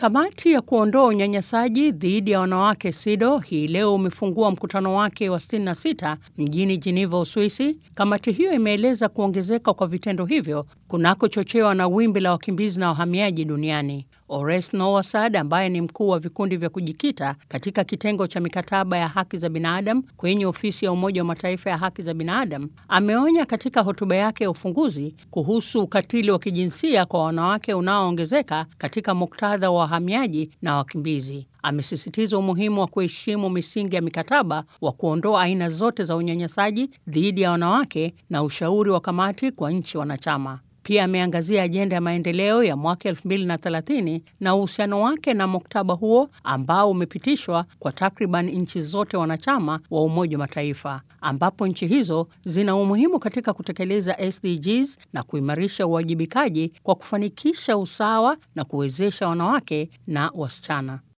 Kamati ya kuondoa unyanyasaji dhidi ya wanawake SIDO hii leo umefungua mkutano wake wa 66 mjini Geneva, Uswisi. Kamati hiyo imeeleza kuongezeka kwa vitendo hivyo kunakochochewa na wimbi la wakimbizi na wahamiaji duniani. Ores Nowasad ambaye ni mkuu wa vikundi vya kujikita katika kitengo cha mikataba ya haki za binadamu kwenye ofisi ya Umoja wa Mataifa ya haki za binadamu ameonya katika hotuba yake ya ufunguzi kuhusu ukatili wa kijinsia kwa wanawake unaoongezeka katika muktadha wa wahamiaji na wakimbizi. Amesisitiza umuhimu wa kuheshimu misingi ya mikataba wa kuondoa aina zote za unyanyasaji dhidi ya wanawake na ushauri wa kamati kwa nchi wanachama. Pia ameangazia ajenda ya maendeleo ya mwaka 2030 na uhusiano wake na muktaba huo ambao umepitishwa kwa takriban nchi zote wanachama wa Umoja wa Mataifa, ambapo nchi hizo zina umuhimu katika kutekeleza SDGs na kuimarisha uwajibikaji kwa kufanikisha usawa na kuwezesha wanawake na wasichana.